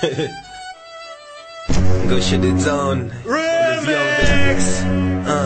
Go shut it down. Remix. Uh.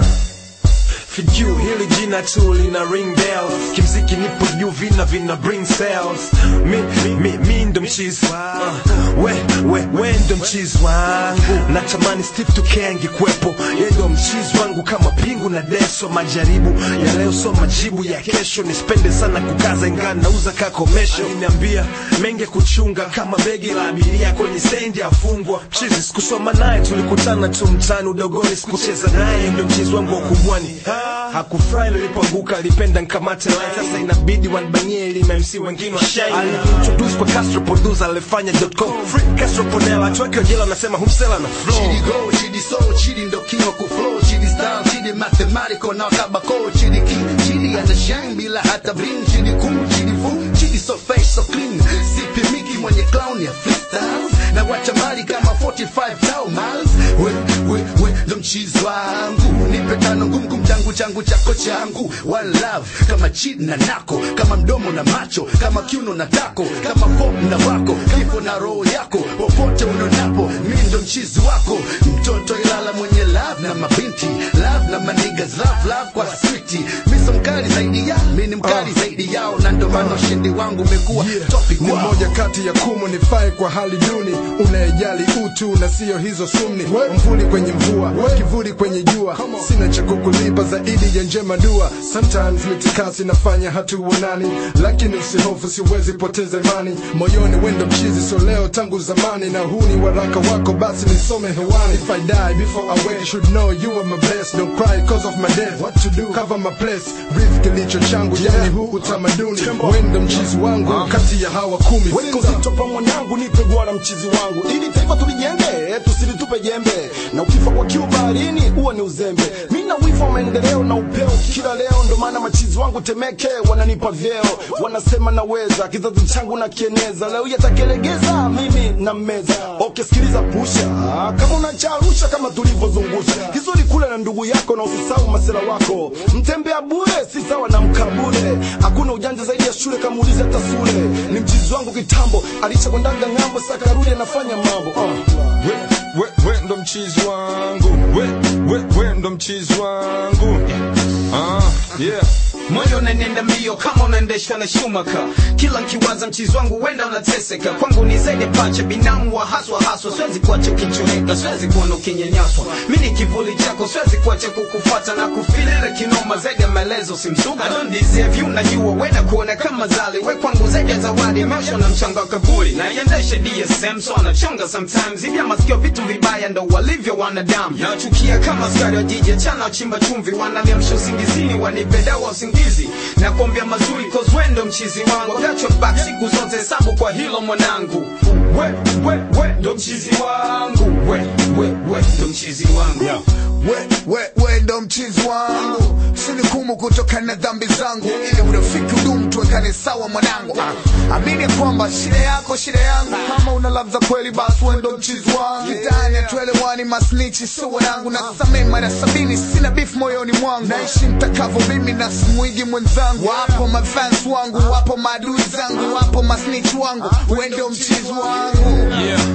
For you, hili jina tu lina ring bells kimziki nipo juu vina vina bring sales mi, mi, mi ndo mchizi uh, we, we, we ndo mchizi wangu natamani Steve Tuke angekuwepo ye ndo mchizi wangu kama pingu na deso majaribu ya leo so majibu ya kesho nispende sana kukaza ingaa nauza kakomesho aliniambia menge kuchunga kama begi la abiria kwenye stendi afungwa mchizi sikusoma naye tulikutana tu mtani udogoni sikucheza naye ndo mchizi wangu wa kubwani hakufurahi nilipoanguka alipenda nkamate line sasa inabidi wanbanie ili MC wengine washine aliintroduce kwa Castro producer alifanya .com free Castro Ponela tuweke jela anasema humsela na flow Chidi go, chidi soul, chidi ndo king wa kuflow, chidi style, chidi mathematical na kabako, chidi king, chidi ana shine bila hata bling, chidi cool, chidi fool, chidi so fresh so clean, sipi miki mwenye clown ya freestyles, na wacha mali kama 45 thou miles, we, we, we, ndo mchizi wangu, nipe tano ngumu kum changu changu chako changu, one love, kama chidi na nako, kama mdomo na macho, kama kiuno na tako, kama pop na wako, kifo na roho yako, popote unonapo, mi ndo mchizi wako, mtoto ilala mwenye love na mabinti, love na manigas, love love kwa switi, mi so mkali zaidi ya, mi ni mkali zaidi yao, na ndo maana ushindi wangu umekuwa topic ni wao. moja kati ya kumu nifai kwa hali duni unayejali utu na siyo hizo sumni mvuli kwenye mvua kivuli kwenye jua sina cha kukulipa zaidi ya njema dua sometimes mitikasi nafanya hatuonani lakini usihofu siwezi poteza imani moyoni wendo mchizi so leo tangu zamani na huu ni waraka wako basi nisome hewani if I die before I wake should know you are my best don't cry cause of my death what to do cover my place breathe kilicho changu yani huu utamaduni wendo mchizi wangu kati ya hawa kumi Weka Sinza. uzito pa mwanangu, nipe gwara mchizi wangu, ili taifa tulijenge, tusilitupe jembe, na ukifa kwa kiu baharini huo ni uzembe. Mi na wivu wa maendeleo na upeo kila leo, ndo maana machizi wangu Temeke wananipa vyeo, wanasema naweza, kizazi changu na kieneza, leo yatakelegeza mimi na meza. Okay, sikiliza pusha, kama unacharusha kama tulivyozungusha, kizuri kule na ndugu yako, na usisahau masela wako, mtembea bure si sawa na mkabule, hakuna ujanja zaidi ya shule, kama ulize hata sule. Ni mchizi wangu kitambo, alichakwendanga ng'ambo, sasa karudi anafanya mambo uh. we, we, we ndo mchizi wangu we, we, we ndo mchizi wangu ah, yeah. moyo unanenda mbio kama unaendeshwa na shumaka kila nkiwaza mchizi wangu wenda unateseka kwangu ni zaidi ya pacha binamu wa haswa haswa siwezi kuacha ukichoreka siwezi kuona ukinyanyaswa mi ni kivuli chako siwezi kuacha kukufuata na kufilile kinoma zaidi ya maelezo simsuga I don't deserve you najua wenda kuona kama zali we kwangu zaidi ya zawadi maisha na mchanga wa kaburi na iendeshe DSM so anachonga sometimes hivi masikio vitu vibaya ndo walivyo wanadamu nachukia kama askari wa jiji achana wachimba chumvi wananiamsha usingizini wanipe dawa usingizi na kuombea mazuri cause wendo mchizi wangu gachwa back siku zote hesabu kwa hilo mwanangu we we we ndo mchizi wangu we we we ndo mchizi wangu we, we, we ndo mchizi wangu sinikumu kutokana na dhambi zangu ili urafiki udumu tuwekane sawa mwanangu Ah, amini ya kwamba shida yako shida yangu kama una love za kweli basi we ndo mchizi wangu kitani atuelewani masnichi sio wanangu na samee mara sabini sina beef moyoni mwangu naishi mtakavo mimi na simuigi mwenzangu wapo mafans wangu wapo maadui zangu wapo masnich wangu we ndo mchizi wangu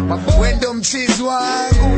we ndo mchizi wangu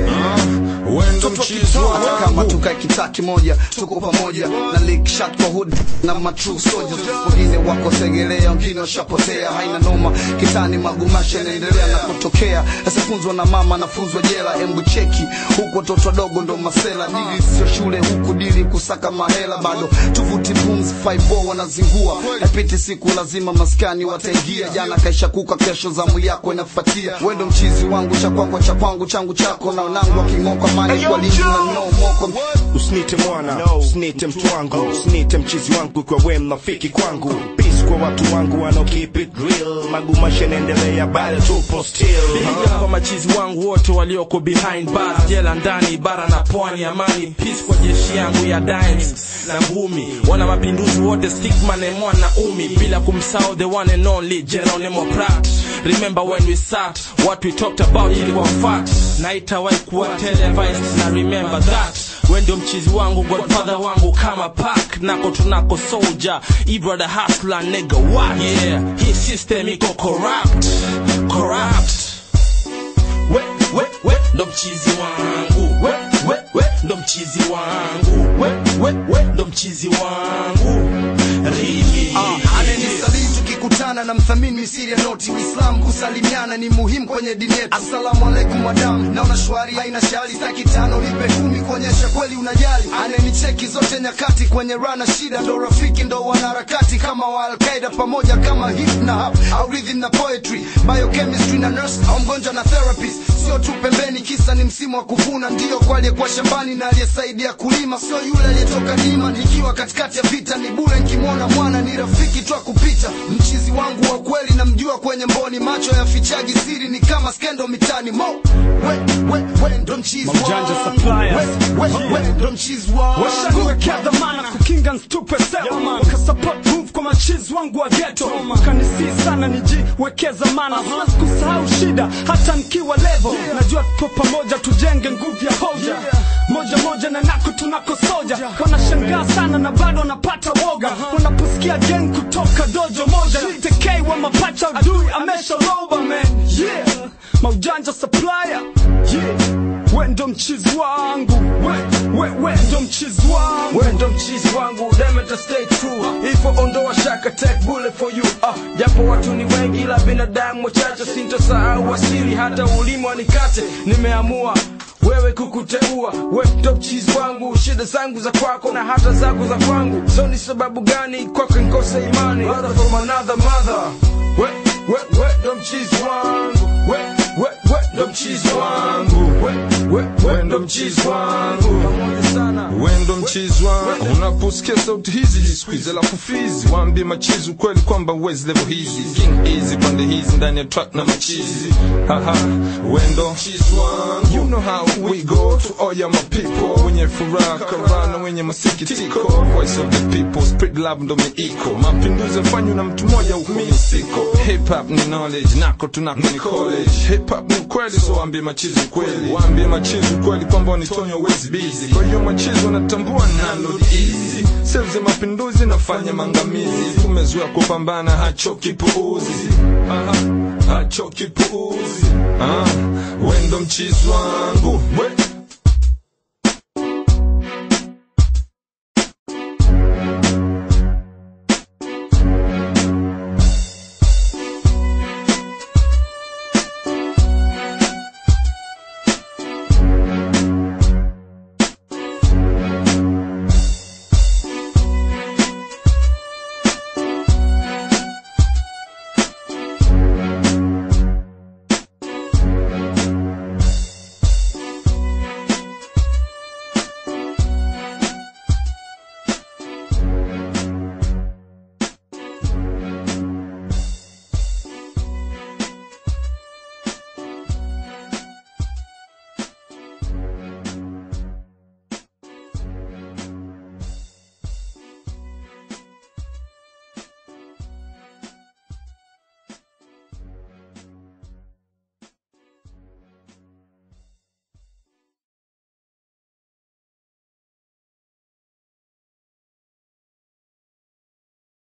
we ndo mchizi Hata kama wangu tukae kitaa kimoja tuko pamoja na lick shot kwa hood na ma true soldiers wengine wako segelea wengine washapotea haina noma kitani magumasha yanaendelea na kutokea sasa funzwa na mama nafunzwa jela embu cheki huku watoto wadogo ndo masela dili sio shule huku dili kusaka mahela bado tuvuti pumzi 5 wanazingua haipiti siku lazima maskani wataingia jana kaisha kuka kesho zamu yako inafuatia wendo mchizi wangu cha kwako cha kwangu changu chako na wanangu waking'oka mani kwa lingi na no moko usinite mwana usinite mtu wangu usinite mchizi wangu kwa we mnafiki kwangu peace kwa watu wangu wanao keep it real magumasha naendelea bado tupo still Piga kwa machizi wangu wote walioko behind bars, jela ndani, bara na pwani, amani peace kwa jeshi yangu ya dimes na ngumi, wana mapinduzi wote, stickman and mwana umi, bila kumsahau the one and only Geronimo Prat. Remember when we sat, what we talked about ilikuwa fact, na itawahi kuwa televised, na remember that we ndio mchizi wangu godfather wangu kama pak nako tunako soldier ibrother hustler nigga what yeah hii system iko corrupt corrupt ndo mchizi wangu we, we, we, ndo mchizi wangu we, we, we, ndo mchizi wangu Rimi ananisaliti tukikutana na mthamini misiri ya noti uislamu kusalimiana ni muhimu kwenye dini yetu asalamu alaikum madamu naona shwari haina shari staki tano nipe kumi kuonyesha kweli unajali ananicheki zote nyakati kwenye rana shida ndo rafiki ndo wanaharakati kama wa alqaida pamoja kama hip na hap au rhythm na poetry biochemistry na nurse au mgonjwa na therapist sio tu pembeni kisa ni msimu wa kuvuna ndio kwa aliyekuwa shambani na aliyesaidia kulima sio yule aliyetoka dima nikiwa katikati ya vita ni bure nkimwona mwana ni rafiki tu kupita mchizi wangu wa kweli namjua kwenye mboni macho ya fichaji siri ni kama skendo mitani mo we, we, we, ndo mchizi Maujanja wangu suppliers. we, we, we, ndo mchizi wangu washaniwekea dhamana kukinga nstupe sewa wakasupport move kwa machizi wangu wa geto kanisii sana nijiwekeza mana siwezi kusahau shida hata nikiwa levo najua tupo pamoja tujenge nguvu ya hoja moja moja na nako tunako soja wanashangaa sana na bado wanapata woga wanaposikia gang kutoka dojo moja tekei wa mapacha adui ameshaloba man yeah maujanja supplier yeah we ndo mchizi wangu we, we, we ndo mchizi wangu we ndo mchizi wangu demeta stay true ifo ondoa shaka take bullet for you ah, japo watu ni wengi ila binadamu wachache sintosahau asili hata ulimi wanikate nimeamua wewe kukuteua we ndo mchizi wangu shida zangu za kwako na hata zako za kwangu so ni sababu gani kwako nkose imani brother from another mother we, we, we ndo mchizi wangu we, we, we ndo mchizi wangu we, we, we ndo mchizi wangu pamoja sana wendo mchizi wangu unaposikia sauti hizi jisquiz alafu fizi waambie machizi ukweli kwamba wezi level hizi king easy pande hizi ndani ya track na machizi haha wendo mchizi wangu you know how we go to all ya my people wenye furaha karana wenye masikitiko voice of the people spread love ndo miiko mapinduzi yafanywa na mtu mmoja ukumisiko hip hop ni knowledge nako tunako ni college hip hop ni ukweli so waambie machizi ukweli waambie machizi ukweli kwamba wanitonya wezi busy kwa hiyo machizi wanatambua nalo easy sehemu za mapinduzi nafanya mangamizi tumezoea kupambana hachoki puuzi Aha, hachoki puuzi ah, wendo mchizi wangu we